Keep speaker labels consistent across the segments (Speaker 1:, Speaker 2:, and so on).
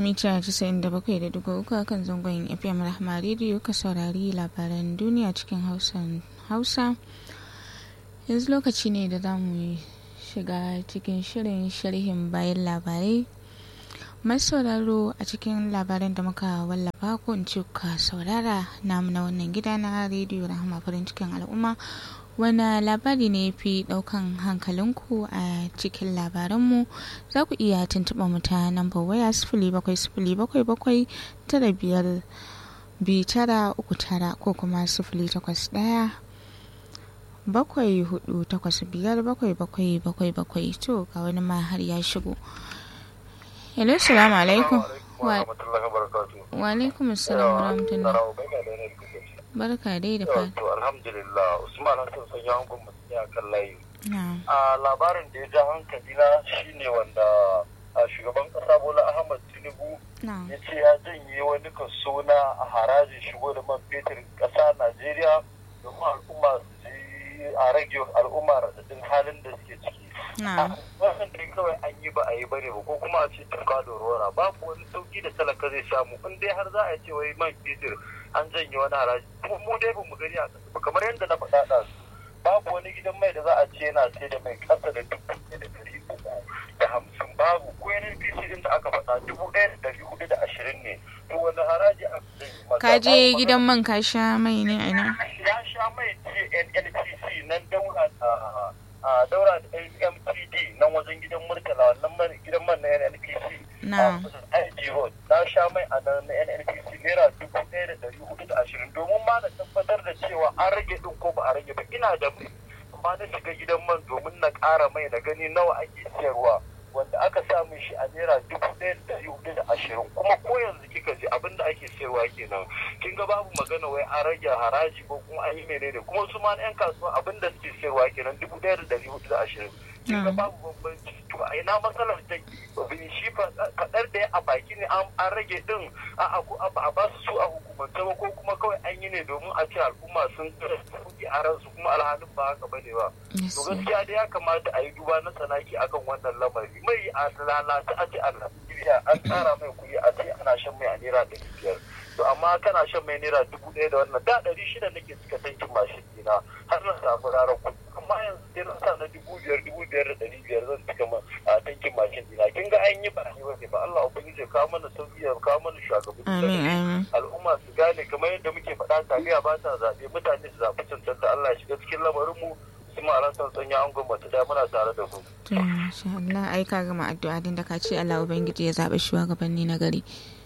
Speaker 1: mita 97.3 a kan zangon fm rahama rediyo ka saurari labaran duniya cikin hausa yanzu lokaci ne da za mu shiga cikin shirin sharhin bayan labarai masu sauraro a cikin labaran da muka wallafa ko in ce ka saurara namu na wannan gida na rediyo rahama farin cikin al'umma wani labari ne fi daukan hankalinku a cikin labaranmu za ku iya tuntuɓa mu ta nambar waya sifili bakwai sifili bakwai bakwai tara biyar biyu tara uku tara ko kuma sifili takwas ɗaya bakwai hudu takwas biyar bakwai bakwai bakwai bakwai to ga wani ma har ya shigo hello salamu alaikum wa alaikum assalam wa rahmatullah barka dai da fata.
Speaker 2: To alhamdulillah Usman Hassan sun yi hankun mutum a kan layi. A labarin da ya ja hankali na shine wanda shugaban kasa Bola Ahmad Tinubu ya ce ya janye wani kaso na harajin shigo da man fetur kasa Najeriya domin al'umma su ji a rage al'umma radadin halin da suke ciki. Wannan dai kawai an yi ba a yi bane ba ko kuma a ce tuka da rora babu wani sauki da talaka zai samu in dai har za a ce wai man fetur an janye wani haraji kuma mu dai ba mu gani a ƙasa kamar yadda na faɗa da su babu wani gidan mai da za a ce yana sai da mai ƙasa da dubu ɗaya da ɗari uku da hamsin babu ko NNPC din da aka faɗa dubu ɗaya da ɗari hudu da ashirin ne to wani haraji a
Speaker 1: ka je gidan man ka sha mai ne a ina
Speaker 2: ya sha mai ce NNPC nan daura da a daura da MTD nan wajen gidan Murtala wannan gidan man na NNPC
Speaker 1: na
Speaker 2: IG Road na sha mai a nan na NNPC naira dubu ɗaya da ɗari hudu da ashirin domin ma na tabbatar da cewa an rage ɗin ko ba a rage ba ina da mai amma na shiga gidan man domin na ƙara mai na gani nawa ake siyarwa wanda aka sa min shi a naira dubu ɗaya da ɗari hudu da ashirin kuma ko yanzu kika ji abin da ake siyarwa kenan kin ga babu magana wai an rage haraji ko kuma an yi menene kuma su ma 'yan kasuwa abin da suke siyarwa kenan dubu ɗaya da ɗari hudu da ashirin kin ga babu bambanci to a ina matsalar take bin shi faɗar da a baki ne an rage din a a ba su su a hukumance ba ko kuma kawai an yi ne domin a ce al'umma sun kuɗi a ransu kuma alhalin ba haka bane ba to gaskiya dai ya kamata a yi duba na tsanaki akan wannan lamari mai a lalata a ce a Najeriya an tsara mai kuɗi a ce ana shan mai a naira ɗari biyar to amma kana shan mai naira dubu ɗaya da wannan da ɗari shida nake cika tankin mashin ɗina har na samu rarar kuɗi amma yanzu dai na sa na dubu biyar dubu biyar da ɗari biyar zan cika a tankin mashin ɗina kin ga an yi ba an yi ba ba Allah ubangiji ya kawo mana sauki ya kawo mana shugabanni al'umma su gane kamar yadda muke faɗa tafiya ba ta zaɓe mutane su zaɓi cancanta Allah ya shiga cikin lamarin mu kuma a san sanya an gwamnati da muna tare da ku.
Speaker 1: To masha Allah ai ka gama addu'a din da ka ce Allah ubangiji ya zaɓi shugabanni na gari.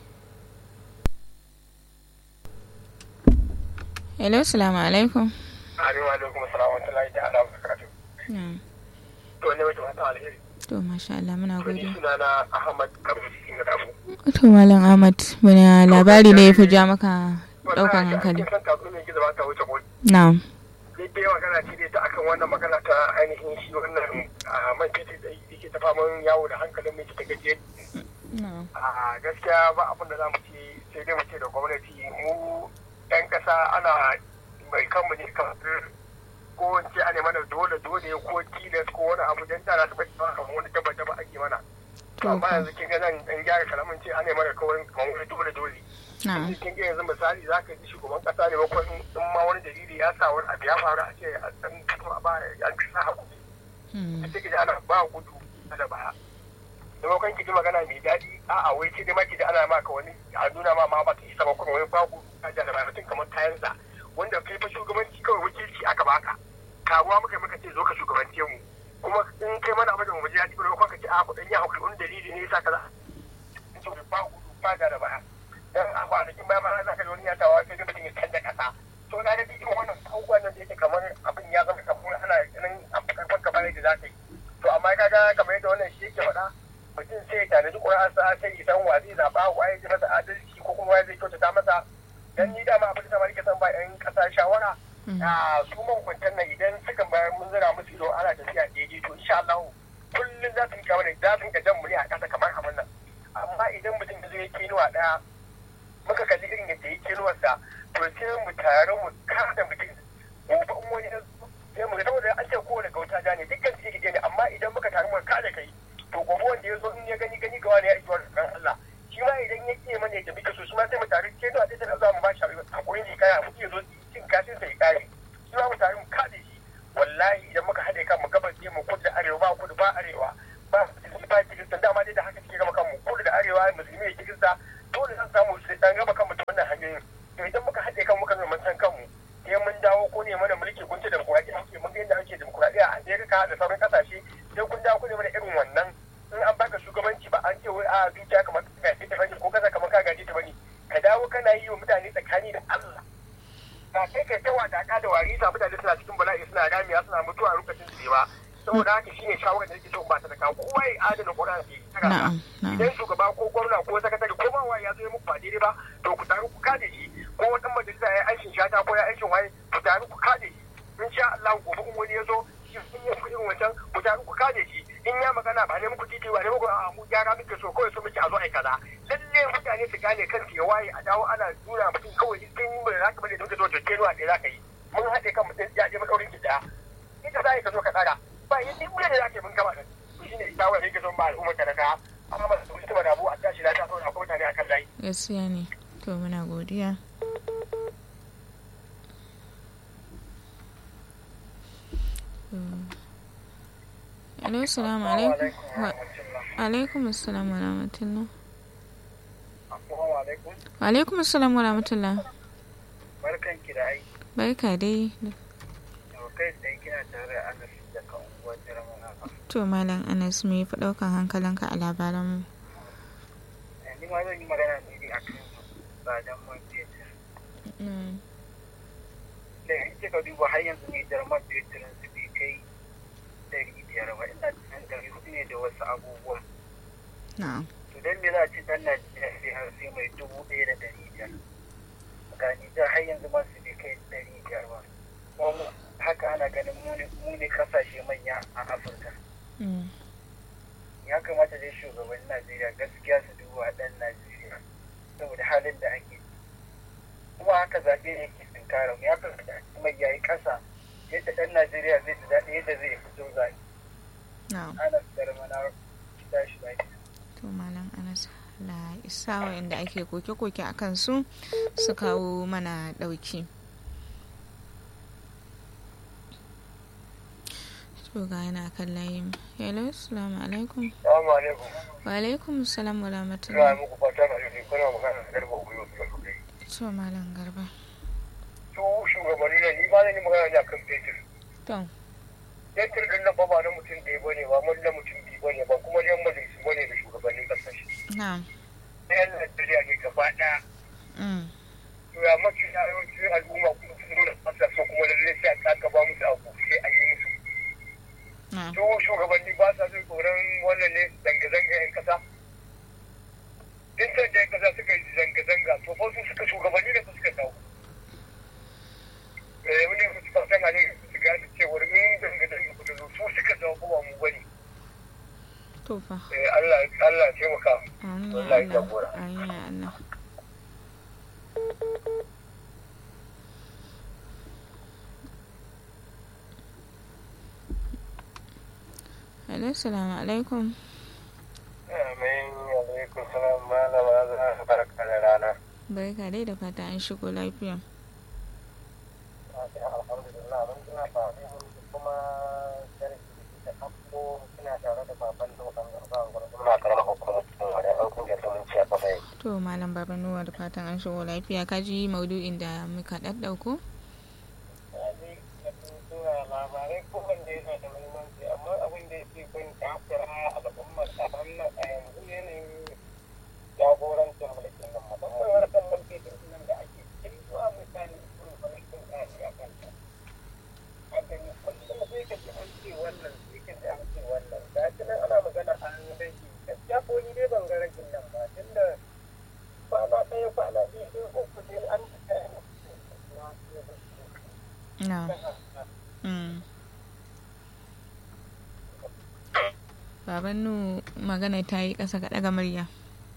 Speaker 1: Hello, salamu alaikum.
Speaker 2: Alaikum alaikum salam wa rahmatullahi ta'ala wa barakatuh. To ne wata mata alheri.
Speaker 1: To masha Allah muna gode.
Speaker 2: Suna na Ahmad Kabir Singh Dabu.
Speaker 1: To Malam Ahmad wani labari ne ya fi ja maka daukan hankali.
Speaker 2: Kin san kafin ne gizo ba ta wuce ko.
Speaker 1: Na'am.
Speaker 2: Dai dai magana ce dai ta akan wannan magana ta ainihin shi wannan man fetur da yake ta faman yawo da hankalin mai ta gaje. A gaskiya ba abin da za mu ce sai dai mu ce da gwamnati mu 'yan ƙasa ana mai kanmu ne kamar ko wance ana mana dole dole ko tilas ko wani abu don tara su bai ba kamar wani daba daba ake mana amma yanzu kin ga nan in gyara kalamin ce ana mana kawai kamar wani dole dole kin ga yanzu misali za ka ji shugaban ƙasa ne ko in ma wani dalili ya sa wani abu ya faru a ce a san a ba an kasa hakuri a ce ana ba gudu da baya maimakon ki ji magana mai daɗi a'a wai ce dai ma ki ji ana maka wani a nuna ma ma ba ta isa ba kuma wai babu ka da mutum kamar kayansa wanda kai fa shugabanci kawai wakilci aka baka karuwa muka muka ce zo ka shugabance mu kuma in kai mana abin da mu ji daɗi ba ka ce a kuɗin ya hukuri wani dalili ne yasa kaza in ce ba gudu ba da da baya dan a kwanakin baya ma za ka ji wani ya tawa sai mutum ya canza kasa to na da irin wannan abubuwan nan da yake kamar abin ya zama kamar ana ganin karfan kamar yadda za ta yi to amma kaga kamar yadda wannan shi yake faɗa mutum sai ya tanaji ƙura'ansa sai ya san wa zai zaɓa wa ya ji masa adalci ko kuma wa zai kyautata masa dan ni dama abin da nake son ba yan ƙasa shawara a su mahukuntan nan idan suka bayar mun zira musu ido ana tafiya daidai to insha Allah kullum za su yi kamar za su yi jan mu ne a ƙasa kamar abin nan amma idan mutum ya zo ya kenuwa ɗaya muka kalli irin yadda ya kenuwarsa to sai mu tare mu kada mutum gobe in wani sai mu ga saboda an ce kowane gauta ja ne dukkan su yake ne amma idan muka tare mu kada kai to gobe wanda ya zo in ya gani gani ga wani ya iji wa Allah shi ma idan ma sai mu tare ke da ta za mu ba shi hakuri ne kai hakuri ya zo cin kashin sai kare shi ma mu tare mu kade shi wallahi idan muka haɗe kan mu gabas ne mu kudu da arewa ba kudu ba arewa ba musulmi ba kirista dama dai da haka suke gaba kanmu kudu da arewa musulmi ya kirista dole zan samu su dan raba kanmu ta wannan hanyoyin to idan muka haɗe kan muka zama san kanmu sai mun dawo ko ne mana mulki kun ce demokuraɗiyya ake mun ga yadda ake demokuraɗiyya a Amerika da sauran ƙasashe sai kun dawo ku ne mana irin wannan in an baka shugabanci ba an ce wai a dukiya kamar ka gaji ta bane ko kasa kamar ka gaji ta bane ka dawo kana yi wa mutane tsakani da Allah ba kai kai ta wada ka da wari sa mutane suna cikin bala'i suna ramiya suna mutuwa a lokacin su ba saboda haka shine shawarar da nake so ba ta da kawo kowa ya adana Qur'ani ke idan shugaba ko gwamna ko sakatare ko ma ya zo muku ba daidai ba to ku taru ku kade shi ko wata majalisa ya aikin shata ko ya aikin waye ku taru ku kade shi in sha Allah gobe in wani ya zo shi sun yi irin wancan ku taru ku kade shi in ya magana ba ne muku titi ba ne muku a mu gyara muke so kawai so muke a zo ai kaza lalle mutane su gane kan ya waye a dawo ana nuna mutum kawai in kin ba za ka bane don ka zo to kenuwa ɗaya za ka yi mun haɗe kan mutum ya je makaurin ki ɗaya ita za ka zo ka tsara ba yin duk da za ka yi mun gama da shi ne shawara ne ka zo ba al'ummar ka da ka amma ba su mutu da abu a tashi lafiya saboda akwai mutane a kan layi.
Speaker 1: gaskiya ne to muna godiya. Alo, salamu alaikum. Alaikum assalam wa rahmatullah. Wa alaikum assalam wa rahmatullah.
Speaker 2: Barkan ki da ai.
Speaker 1: Barka dai.
Speaker 2: Kai tsaye kina tare da Anas da kan unguwar Jirama.
Speaker 1: To Malam Anas me fi ɗaukan hankalinka a labaran mu?
Speaker 2: Ni ma zan yi magana ne a kan tsadan man fetur. Da in kika duba har yanzu ne jarman fetirin su bai kai ɗari biyar ba ina cikin ɗari hudu ne da wasu abubuwan. To don me za a ci ɗan Najeriya sai har sai mai dubu ɗaya da ɗari biyar. Ga Nijar har yanzu ma su bai kai ɗari biyar ba. Kuma haka ana ganin mu ne kasashe manya a Afirka. Ya kamata dai shugaban Najeriya gaskiya su duba ɗan Najeriya saboda halin da ake. Kuma haka zaɓe ne ke tunkara mu ya kamata mai yayi ƙasa yadda ɗan Najeriya zai ji daɗi yadda zai fito zaɓe. Anas Darmana tashi lafiya.
Speaker 1: To Malam Anas la isa wa'inda ake koke-koke a kansu su kawo mana ɗauki. To ga yana kan layin. Hello, salamu alaikum.
Speaker 2: Salamu alaikum.
Speaker 1: Wa alaikum salam wa
Speaker 2: Ina
Speaker 1: rahmatullah.
Speaker 2: muku fatan alheri kuna magana da garba ubiyo da kuɗi.
Speaker 1: To Malam Garba.
Speaker 2: Su shugabanni ne ni ba zan yi magana ne akan fetur.
Speaker 1: To,
Speaker 2: Fetur din nan ba ba na mutum ɗaya bane ba mun na mutum biyu bane ba kuma yan majalisu bane da shugabannin ƙasashe.
Speaker 1: na.
Speaker 2: Na yan Najeriya ne gaba ɗaya.
Speaker 1: Mm.
Speaker 2: To ya mafi yawancin al'umma kuma sun nuna fasa so kuma lallai sai a ƙaƙa ba musu abu sai a yi musu.
Speaker 1: Na.
Speaker 2: Su shugabanni ba sa jin tsoron wannan ne zanga-zanga 'yan ƙasa. Duk da 'yan ƙasa suka yi zanga-zanga to fa su suka shugabanni da su suka kawo. Eh, wani su suka san halin su gane cewar in zanga-zanga ku ta zo su suka zama ba mu bane.
Speaker 1: To fa.
Speaker 2: Eh, Allah Allah ya taimaka.
Speaker 1: Amin ya
Speaker 2: Wallahi
Speaker 1: Allah.
Speaker 2: jagora.
Speaker 1: Amin ya Allah. Hello, salamu alaikum.
Speaker 2: Amin alaikum salam malama za ka barka da rana.
Speaker 1: Barka dai da fata an shigo lafiya.
Speaker 2: Alhamdulillah mun kina tare kuma sarki da hakko kina tare da baban dokan garba gurbin ma karama hukumar da ɗaukun da ta munci a kafa yake.
Speaker 1: To, Malam Baba Nuwa da fatan an shigo lafiya. Ka ji maudu'in da muka ɗaɗɗauko?
Speaker 2: Yaji da suna labarai kowanne yana da muhimmanci amma abin da yake kun takura al'ummar a wannan a yanzu yanayin jagorancin mulkin nan musamman harkar mulki nan da ake cikin zuwa mutane sun mulkin ƙari a kanta. Hakan kullum sai ka ji an ce wannan sai ka ji an ce wannan ga shi nan ana magana an rage gaskiya ko ni dai ban ga ragin nan ba tunda kwana ɗaya kwana biyu sai uku sai an
Speaker 1: Na. Mm. Baban Nu magana ta yi ƙasa ga ɗaga murya.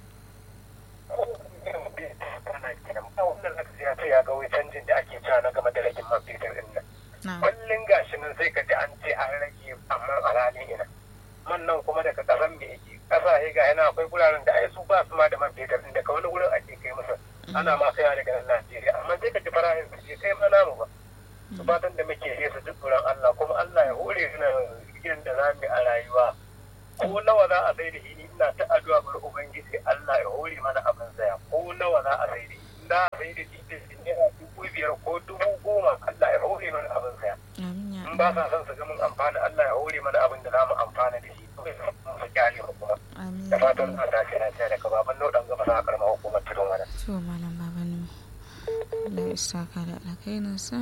Speaker 2: ya ce ya ga wai canjin da ake cewa na game da ragin man fetur din nan.
Speaker 1: Na.
Speaker 2: Kullum gashi nan sai ka ji an ce an rage amma a ranar ina. Man nan kuma daga ƙasan me yake. Ƙasashe ga yana akwai guraren da ai su ba su ma da man fetur din daga wani wurin ake kai musu. ana ma kaiwa daga nan Najeriya amma sai ka ji farashin su je kai ma namu ba su fatan da muke yi su duk tsoron Allah kuma Allah ya hore suna irin da zamu a rayuwa ko nawa za a sai da shi ina ta addu'a bar ubangiji Allah ya hore mana abin saya ko nawa za a sai da shi da a sai da shi da naira dubu biyar ko dubu goma Allah ya hore mana abin saya in ba sa son su ga mun amfana Allah ya hore mana abin da za mu amfana da shi su kyale mu kuma da fatan za ta kira ta daga baban nodan gaba sa karma hukumar tudun wani.
Speaker 1: to malam baban Allah ya saka da alkhairinsa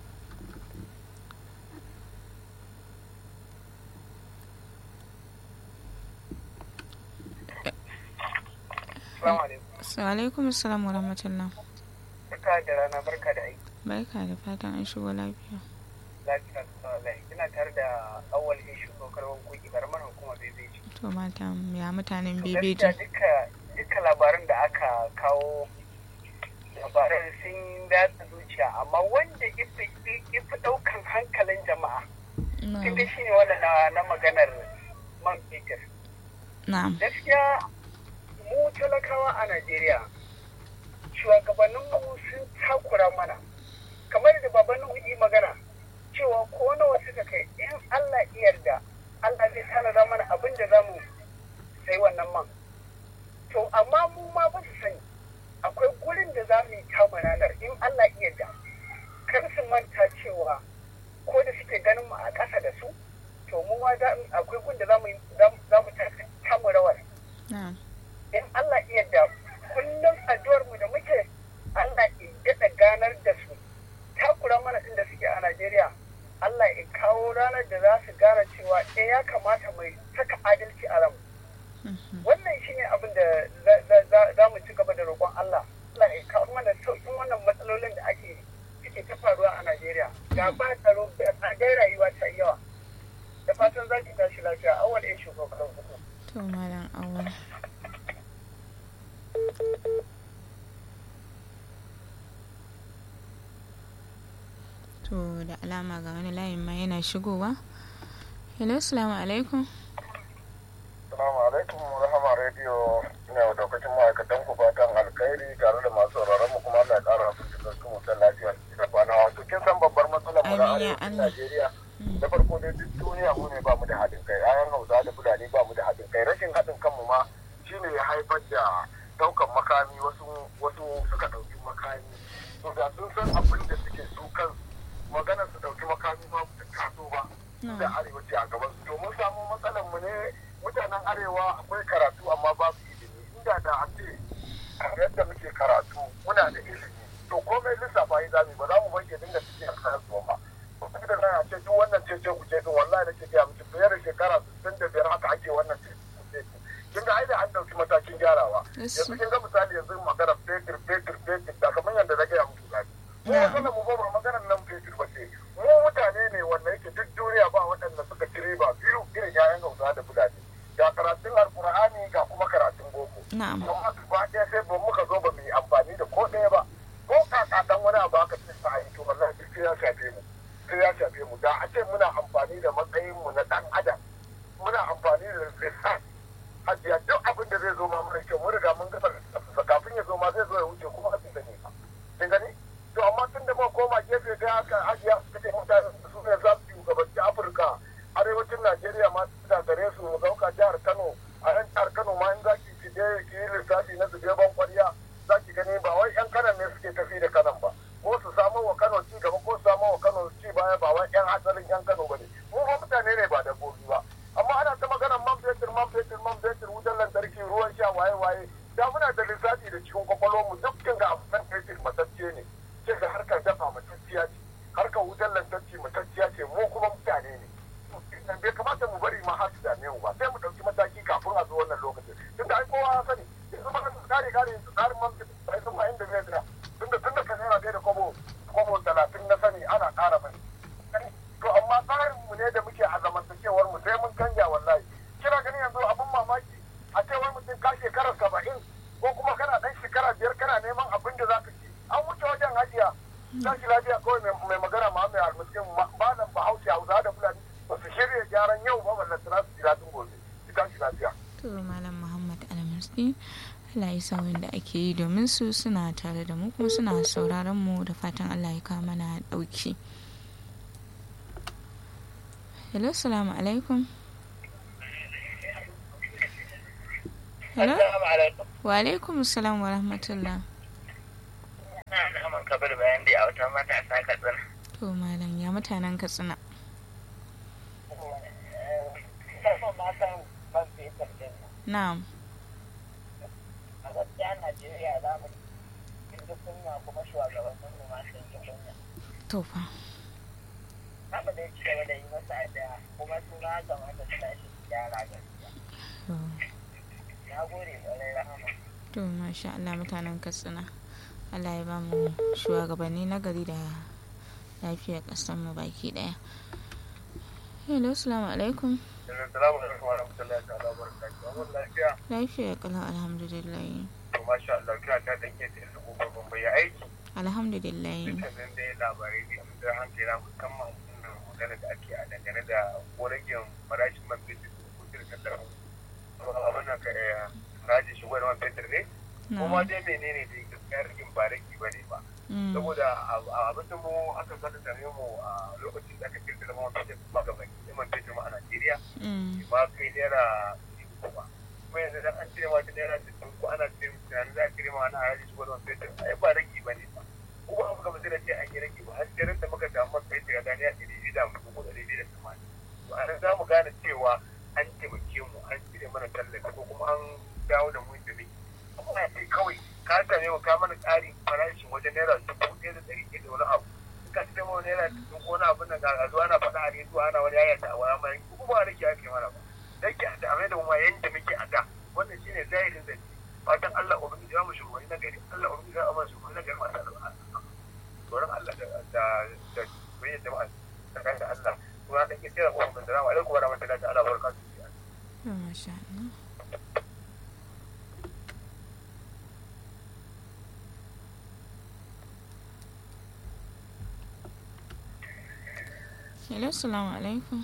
Speaker 1: alaikum salam wa rahmatullah
Speaker 2: barka da rana barka da aiki
Speaker 1: barka da fatan an shigo lafiya
Speaker 2: lafiya sallai ina tare da awal ishu ko karwan koki karamar hukumar bebeji
Speaker 1: to mata ya mutanen bebeji
Speaker 2: duka duka labaran da aka kawo labaran sun datsa zuciya amma wanda ifi daukan hankalin jama'a kin shi ne wanda na maganar man fetur gaskiya mu talakawa a Najeriya shugabanninmu sun takura mana kamar da babanin yi magana cewa ko nawa suka kai in Allah yarda Allah zai tanada mana abin da za mu sai wannan man to amma mu ma ba su sani akwai gurin da za mu yi kama ranar in Allah yarda kar su manta cewa ko da suke ganin mu a ƙasa da su to mu ma akwai gun da za mu kama rawar in Allah yarda kullum addu'ar mu da muke Allah ya daɗa ganar da su takura mana inda suke a Najeriya Allah ya kawo ranar da za su gane cewa eh ya kamata mai saka adalci a ramu wannan shine abin da za mu ci gaba da roƙon Allah Allah ya kawo mana sauƙin wannan matsalolin da ake suke ta faruwa a Najeriya ga ba tsaro da tsadar rayuwa ta yawa da fatan za ki tashi lafiya awal ya shugaban hukum
Speaker 1: to malam awal to da alama ga wani layin ma yana shigowa hello salamu alaikum
Speaker 3: salamu alaikum rahama radio ina wa daukacin ma'aikatan ku fatan alkhairi tare da masu sauraron mu kuma Allah ya kara su cikin su mutan lafiya da kwana wato kin san babbar matsalar mu na arewacin Najeriya da farko dai duk duniya mu ne ba mu da haɗin kai ayan Hausa da Fulani ba mu da haɗin kai rashin haɗin kanmu ma shine ya haifar da daukan makami wasu wasu suka dauki makami to da sun san abin da suke su kansu maganar su dauki makami ma ta taso ba da arewaci a gaban su to mun samu matsalar mu ne mutanen arewa akwai karatu amma babu ilimi inda da a ce yadda muke karatu muna da ilimi to komai lissafa yi zami ba za mu banke dinga cikin karatu ba kuma da a ce duk wannan cece ku ce din wallahi nake gaya miki fiye da shekara 65 haka ake wannan cece ku ce kin ga ai da an dauki matakin gyarawa yanzu kin ga misali yanzu magana fetur fetur fetur da kamar yadda na gaya muku gani mu magana mu ba maganar nan fetur ba ce mu mutane ne wanda yake duk duniya ba waɗanda suka ci riba biyu irin yayan hausa da fulani ga karatun alkur'ani ga kuma karatun boko amma ba ɗaya sai ba muka zo ba mu yi amfani da ko ɗaya ba ko kaka dan wani abu aka ce sa yi to wallahi duk ya shafe mu sai ya shafe mu da a ce muna amfani da matsayin mu na dan adam muna amfani da lissafi hajiya duk abin da zai zo ma mara kyau mun riga mun gasa kafin ya zo ma zai zo ya wuce kuma a bisa ne kin gani to amma tun da ma koma gefe ga haka hajiya suka ce mutane su ne za su shugabanci afirka arewacin najeriya ma su da gare su mu dauka jihar kano a yan jihar kano ma in za ki ki je ki yi lissafi na zube ban kwariya za ki gani ba wai yan kanan ne suke tafi da kanan ba ko su samo wa kano ci gaba ko su samo wa kano ci baya ba wai yan asalin yan kano ba ne mu ba mutane ne ba dabbobi ba amma ana ta maganar man fetur man fetur man fetur wutar lantarki ruwan sha waye waye da muna da lissafi da cikin kwakwalwar mu dukkan ga abu fetur matacce ne ce ga harkar dafa matacciya ce harkar wutar lantarki matacciya ce mu kuma mutane ne bai kamata mu bari ma har su dame mu ba sai mu ɗauki mataki kafin a zo wannan lokacin tun da ai kowa ya sani yanzu ma kare kare yanzu tsarin man fetur sai sun ma inda zai tsira tun da tun da kan yana da kwabo kwabo talatin na sani ana ƙara mai to amma tsarin mu ne da muke a zamantakewar mu sai mun canja wallahi kina ganin yanzu abin mamaki a ce wai mutum ka shekara saba'in ko kuma kana ɗan shekara biyar kana neman abin da za ka ci an wuce wajen hajiya tashi lafiya kawai mai magana ma mai almiskin malam bahaushe hausa da fulani ba su shirya gyaran yau ba ballan tana su ji daɗin gobe ki tashi lafiya.
Speaker 1: to malam muhammad almirsi Allah ya sa wanda ake yi domin su suna tare da mu kuma suna sauraron mu da fatan Allah ya kawo mana ɗauki. Hello, salamu alaikum. Hello? Wa alaikum salam wa rahmatullah.
Speaker 4: Ina kabir bayan dai a wata matasa katsina.
Speaker 1: To malam ya mutanen Katsina. Na'am.
Speaker 4: A gaskiya Najeriya za mu ji kunya kuma shugabannin mu ma sun ji kunya.
Speaker 1: To fa.
Speaker 4: Haka dai ci gaba da yi masa addu'a kuma su ma kamata su tashi su gyara gaskiya.
Speaker 1: To.
Speaker 4: Na gode ƙwarai rahama.
Speaker 1: To masha Allah mutanen Katsina. Allah ya ba mu shugabanni na gari da lafiyar ƙasar mu baki ɗaya. Hello, assalamu alaikum.
Speaker 3: Assalamu alaikum wa rahmatullahi ta'ala wa barakatuhu. Wannan lafiya
Speaker 1: Lafiya kalau alhamdulillah.
Speaker 3: to masha Allah kira ta dan ke da gobe ban bai aiki.
Speaker 1: Alhamdulillah.
Speaker 3: Dukkanin dai labarai ne mun da hankali na musamman wannan magana da ake a dangane da koragin farashin man fetur da kuɗin kasar mu. Abin nan ka raji shigo da man fetur ne. Kuma
Speaker 1: Na'am.
Speaker 3: dai menene dai gaskiya rigin ba rage ba ne ba.
Speaker 1: Mm.
Speaker 3: saboda a abin da mu aka zata same mu a lokacin da aka kirkira man fetur kuma ga baki man fetur ma a Najeriya
Speaker 1: Mm.
Speaker 3: ba kai naira ɗari uku ba kuma yanzu dan an cire ma ta naira sittin ko ana cire tunanin za a cire ma ana haraji shi wannan fetur ai ba rage ba ne ba ko ba muka ba sai ce an yi rage ba har sai da muka samu man fetur ya gani a ɗari biyu da hamsin ko ɗari biyu da tamanin to a nan za mu gane cewa an taimake mu an cire mana tallafi ko kuma an dawo da mu da muke kuma a ce kawai ka same mu ka mana ƙari farashin wajen naira dubu ɗaya da ɗari ɗaya da wani abu ka ce mu naira dubu ko wani abin da ga zuwa ana faɗa a rediyo ana wani yayata a waya mai kuma ba rage ake mana ba rage a da da kuma yanda muke a da wannan shine zahirin zance fatan Allah ubangiji ya mu shugabanni na gari Allah ubangiji ya mu shugabanni na gari masu alƙa tsoron Allah da da da bayyana jama'a tsakanin da Allah kuma da ke tsira kuma da salamu alaikum wa rahmatullahi ta'ala wa barakatuhu
Speaker 1: To masha Allah. Hello, assalamu alaikum.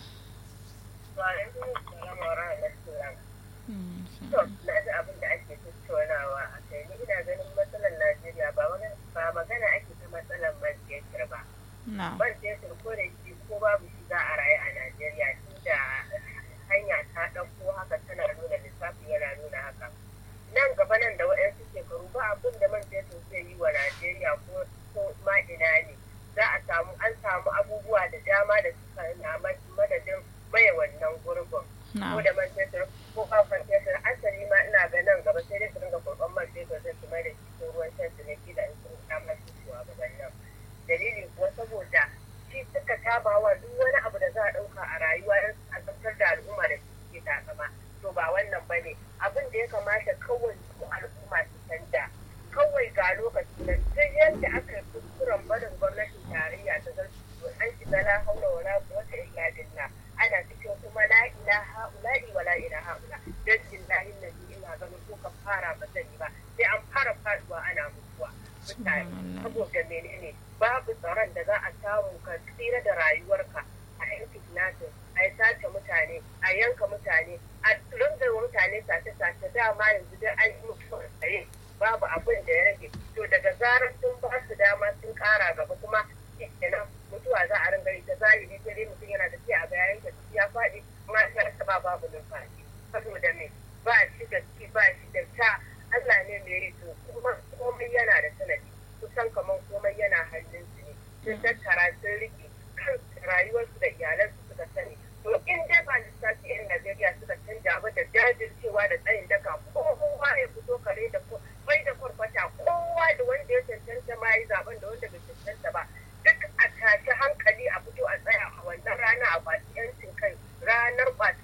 Speaker 4: Wa alaikum salam wa rahmatullah.
Speaker 1: Mm,
Speaker 4: To, na ji abin da ake tattaunawa a kai ni ina ganin matsalar Najeriya ba wani ba magana ake ta matsalar man fetur ba.
Speaker 1: Na'am.
Speaker 4: Man fetur ko da shi ko babu shi za a rayu a Najeriya tunda hanya ta ɗauko haka tana nuna lissafi yana nuna haka. Nan gaba nan da waɗansu shekaru ba abin da man fetur zai yi wa Najeriya ko ko ma ina ne. Za a samu an samu abubuwa da dama da suka na madadin maye wannan gurbin. ko
Speaker 1: Na'am.
Speaker 4: da man fetur ko kafan fetur asali ma ina ga nan gaba sai dai su dinga kurban man fetur sai su mai da shi ko ruwan shan su ne kila in sun kama su shuwa gaban nan dalili kuwa saboda shi suka taba wa duk wani abu da za a ɗauka a rayuwa don a tabbatar da al'umma da su suke takama to ba wannan ba ne abin da ya kamata kawai su al'umma su canja kawai ga lokaci na duk yadda aka yi kuskuren barin gwamnatin tarayya ta zartu an shiga la haula wala quwwata illa billah ana cikin kuma la ilaha ula'i wa la ilaha ula dan billahi nabi ina ganin ko ka fara ba sani ba sai an fara faduwa ana mutuwa mutane
Speaker 1: Subhanallah.
Speaker 4: saboda menene babu tsaron da za a samu ka tsira da rayuwarka a yan kidnapping a yi sace mutane a yanka mutane a ringa wa mutane sace-sace dama yanzu dai an yi mutuwar tsaye babu abin da ya rage to daga zarar sun ba su dama sun kara gaba kuma kenan mutuwa za a ringa yi ta zahiri sai dai mutum yana tafiya a bayan da ya faɗi kuma ya rasa ba babu numfashi saboda me ba shi da ci ba shi da ta Allah ne mai yi to kuma komai yana da sanadi kusan kamar komai yana hannun su ne sun tattara sun riƙe kan rayuwarsu da iyalansu suka sani to in dai ba lissafi yan Najeriya suka canja ba da jajircewa da tsayin daka kowa ya fito kare da ko bai da kwarkwata kowa da wanda ya cancanta ma yi zaben da wanda bai cancanta ba duk a tashi hankali a fito a tsaya a wannan rana a kwaci yancin kai ranar kwaci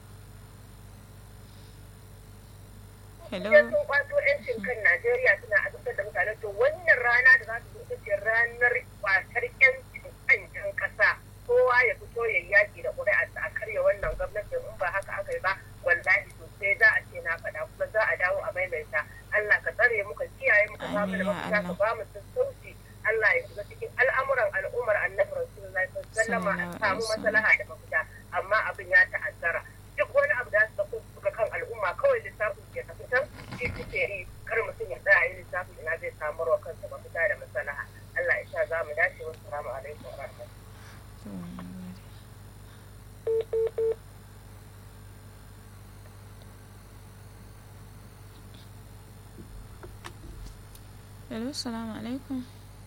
Speaker 1: Hello.
Speaker 4: Idan sun kwato yancin kan Najeriya suna azabtar da mutane to wannan rana da za su zo ita ce ranar kwatar yancin kan jan kasa kowa ya fito ya yaki da ƙuri'a a karya wannan gwamnatin in ba haka aka yi ba wallahi sosai za a ce na faɗa kuma za a dawo a maimaita Allah ka tsare mu ka kiyaye mu ka ba mu da
Speaker 1: Amin ya
Speaker 4: mafita ka
Speaker 1: Allah.
Speaker 4: ba mu sassauci Allah ya shiga cikin al'amuran al'ummar annabi rasulullahi sallallahu alaihi wasallam a
Speaker 1: Sallallahu
Speaker 4: samu
Speaker 1: alaihi wasallam.
Speaker 4: maslaha da mafita amma abin ya ta'azzara duk wani abu da su dauko su ga kan al'umma kawai lissafin ke tafi can shi suke yi kar mutum
Speaker 1: hello salamu alaikum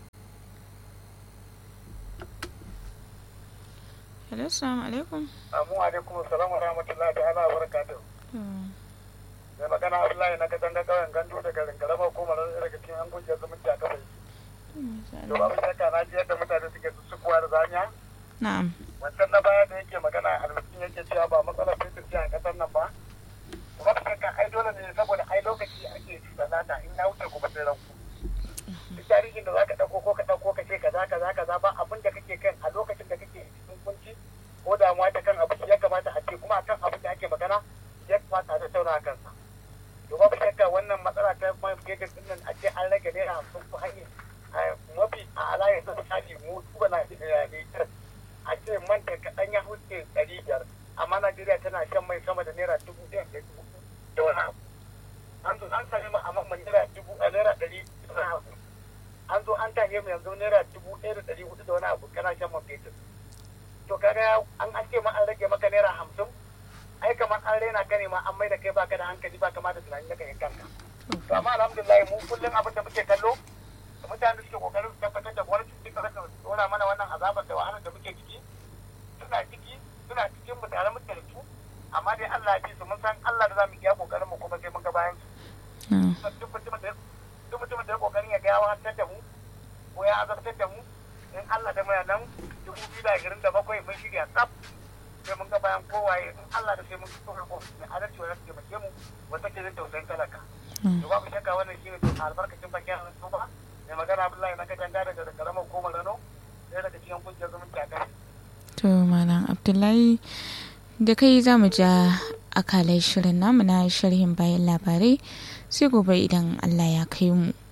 Speaker 1: hello salamu alaikum
Speaker 3: amu alaikum salam wa rahmatullahi ta'ala wa barakatuh mai magana abdullahi na kasan da kauyen gandu da garin garama ko mara daga cikin an gujiyar zumunci a kafai to abin shakka na ji yadda mutane suke sussukuwa da zanya
Speaker 1: na'am
Speaker 3: wancan na baya da yake magana almiskin yake cewa ba matsalar fitir ce a kasar nan ba kuma ka shakka ai dole ne saboda ai lokaci ake sanata in ya wuce kuma sai ranku duk tarihin da zaka dauko ko ka dauko ka ce kaza kaza kaza ba abin da kake kan a lokacin da kake cikin kunci ko damuwa ta kan abu ya kamata a ce kuma akan abin da ake magana ya kamata a tattauna a kansa to babu shakka wannan matsala ta man fetur din nan a ce an rage naira hamsin ko an yi mafi a alayyar sa misali mu duba na Nijar a ce man da kaɗan ya huce ɗari biyar amma Najeriya tana shan mai sama da naira dubu ɗaya da dubu da wani abu an zo an sami mu a man naira dubu a naira ɗari da wani abu an zo an tahe mu yanzu naira dubu ɗaya da ɗari hudu da wani abu kana shan man fetur to kaga an an ce ma an rage maka naira hamsin ai kamar an raina ka ne ma an mai da kai baka da hankali ba kama da tunani daga kanka to amma alhamdulillah mu kullum abin da muke kallo da mutane da suke kokarin su tabbatar da gwamnati su duka rasa dora mana wannan azabar da wahalar da muke ciki suna ciki suna cikin mu tare muke da su amma dai Allah ya ce su mun san Allah da za mu iya kokarin mu kuma sai mun ga bayan su duk mutumin da duk mutumin da ya kokarin ya ga ya wahantar da mu ko ya azabtar da mu in Allah da mai nan dubu biyu da ashirin da bakwai mun shirya tsaf sai mun ga bayan kowaye in Allah da sai mun fito da kofi mai adalci wanda suke mace mu wata ke zai tausayin talaka. To babu shakka wannan shi ne to albarkacin bakin hannu ba mai magana Abdullahi na katanga daga karamar koma Rano ɗaya daga cikin kungiyar zumunci a kai.
Speaker 1: To Malam Abdullahi da kai za mu ja akalai shirin namu na sharhin bayan labarai sai gobe idan Allah ya kai mu.